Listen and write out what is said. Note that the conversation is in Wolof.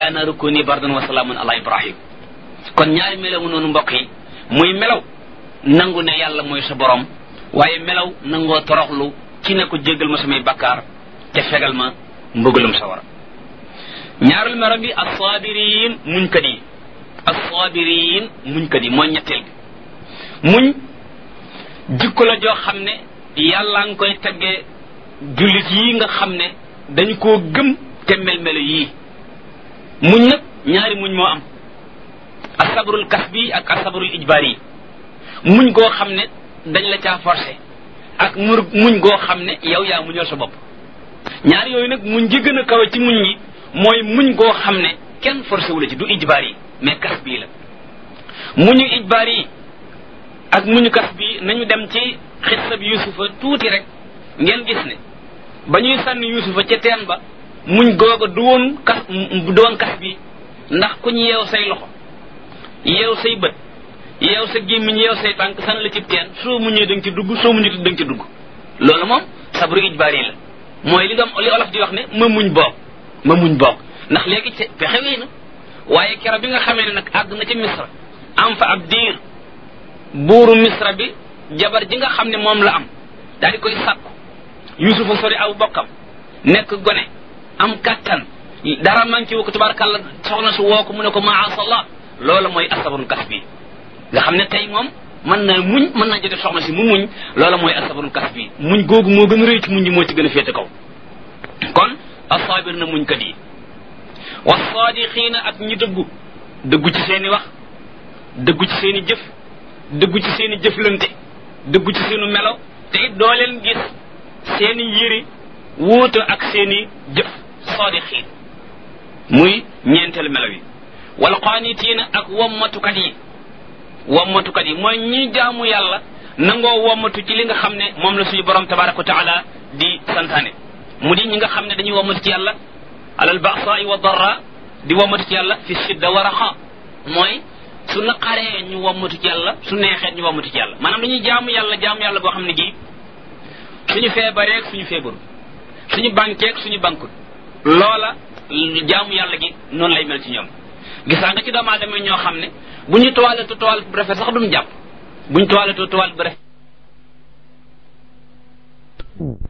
yaa naaru kuni bardan wa salaamun ala ibrahim kon ñaari melaw noonu mbokk yi muy melaw nangu ne yàlla mooy sa borom waaye melaw nangoo toroxlu ci ne ko jéggal ma samay bakkaar te fegal ma mbëggalum sawara ñaarul melo bi assaabiriin muñkat yi assaabiriin muñkat yi mooy ñetteel bi muñ jikko la joo xam ne yàlla nga koy teggee jullit yi nga xam ne dañu koo gëm te mel-melo yii muñ nag ñaari muñ moo am asabrul kasbi ak asabrul ijbaari yi muñ goo xam ne dañ la caa forcé ak mur muñ goo xam ne yow yaa muñal sa bopp ñaar yooyu nag muñ gi gën a kawe ci muñ yi mooy muñ goo xam ne kenn forcé wu la ci du ijbaar yi mais kas bii la muñu ijbaar yi ak muñu kas bii nañu dem ci xissa bi yusufa tuuti rek ngeen gis ne ba ñuy sànni yusufa ca teen ba muñ googa du woon kas du woon kas bi ndax ku ñu yeew say loxo yeew say bët yeew sa gémmiñ yeew say tànk san la ci teen soo muñee da nga ci dugg soo muñee da nga ci dugg loolu moom sabru ijbaar yi la mooy li doom li olof di wax ne ma muñ boog ma muñ boog ndax léegi ci pexe wéy na waaye kero bi nga xamee ne nag àgg na ci misra am fa ab diir buuru misra bi jabar ji nga xam ne moom la am daal di koy sàkku yusufa sori aw bokkam nekk gone am kattan dara manqué wu ko tubaarkàlla soxna su woo ko mu ne ko maasallah loola mooy asabarul kas bi nga xam ne tey moom mën na muñ mën naa jotee soxna si mu muñ loola mooy asabarul kas bi muñ googu moo gën a rëy ci muñ yi moo ci gën a féete kaw kon asaabir na muñ kat yi wasaadixiina ak ñi dëggu dëggu ci seeni wax dëggu ci seeni jëf dëggu ci seeni jëflante dëggu ci seenu melo te it doo leen gis seeni yëri wuuta ak seeni jëf saadixiin muy ñeenteelu melo yi wal qaanitiina ak wommatukat yi wommatukat yi mooy ñi jaamu yàlla nangoo wommatu ci li nga xam ne moom la suñu borom tabaraka wa taala di santaane mu di ñi nga xam ne dañuy wommatu ci yàlla alal ba'sa'i wa darra di wommatu ci yàlla fi shidda wa raxa mooy su naqaree ñu wommatu ci yàlla su neexee ñu wommatu ci yàlla maanaam dañuy jaamu yàlla jaamu yàlla boo xam ne gi suñu feebareeg suñu feebaru suñu bankeeg suñu bankut loola jaamu yàlla gi noonu lay mel ci ñoom gisaa nga ci doomu aadama ñoo xam ne bu ñu toiletoo toilette bu rafet sax duñ jàpp bu ñu toiletoo toilette bu rafet